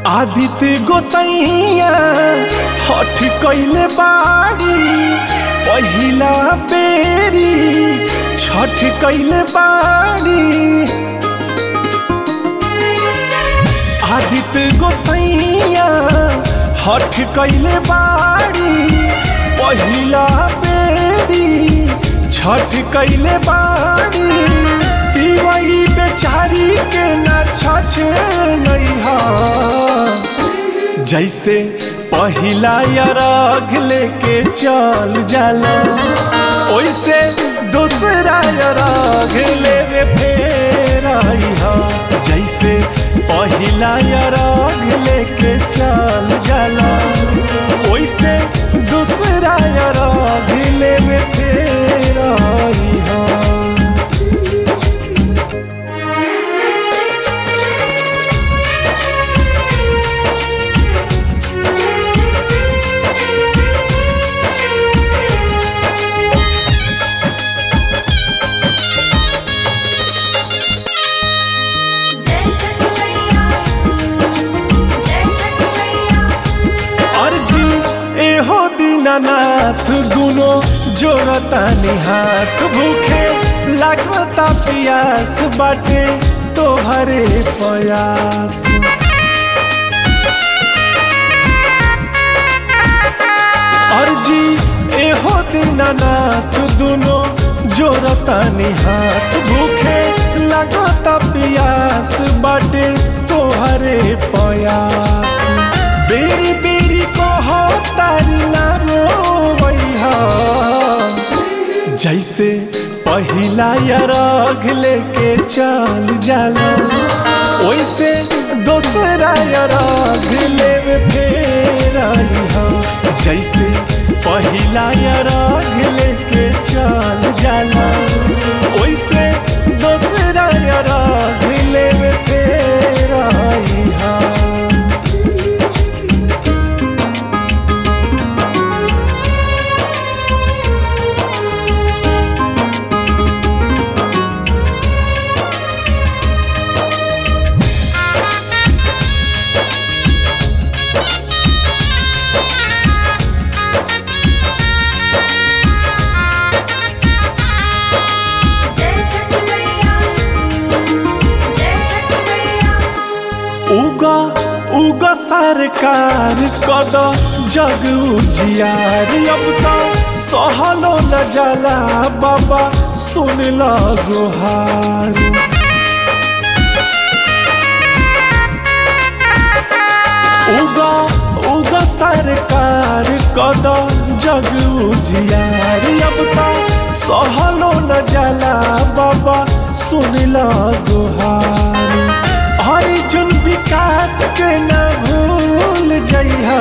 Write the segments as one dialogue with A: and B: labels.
A: आदित्य गोसैया हठ कैले बाड़ी पहिला बेरी छठ कैले बाड़ी आदित्य गोसैया हठ कैले बाड़ी पहिला बेरी छठ कैले बाड़ी पिवई बेचारी के ना छछ नहीं जैसे पहिला अरघ लेके चल जाला ओइसे दूसरा अरघ लेवे फेर अइहा। जैसे पहिला अरघ लेके चल जाला ओइसे दूसरा अरघ लेवे फेर अइहा।
B: जय छठ मैया जय छठ मैया
A: अर्जी एहो दीनानाथ दुनो जोड़ता हाथ भूखे लागता पियास बाटे तोहरे प्रयास अर्जी एहो दीनानाथ दुनो जोड़ता हाथ भूखे लागता पियास बाटे तोहरे प्रयास बेरी बेरी कहो तारी ना रोवैहा जैसे पहिला अरघ लेके चल जाला ओइसे दोसरा अरघ लेवे फेर अइहा। जैसे पहिला अरघ लेके चल जाला ओइसे दोसरा अरघ लेवे फेर अइहा।
B: जय छठ मैया जय छठ मैया
A: उगा उगा सरकार कद जग उजियार अब तो सहलो न जाला बाबा सुन ल गुहार उगा उगा सरकार कद जग उजियार अब तो सहलो न जाला बाबा सुन ल गुहार अर्जुन विकास के न भूल जइहा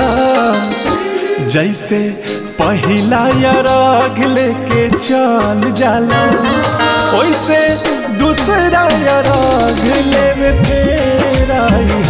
A: जैसे पहिला अरघ लेके चल जाला ओइसे दूसरा अरघ लेवे फेर अइहा।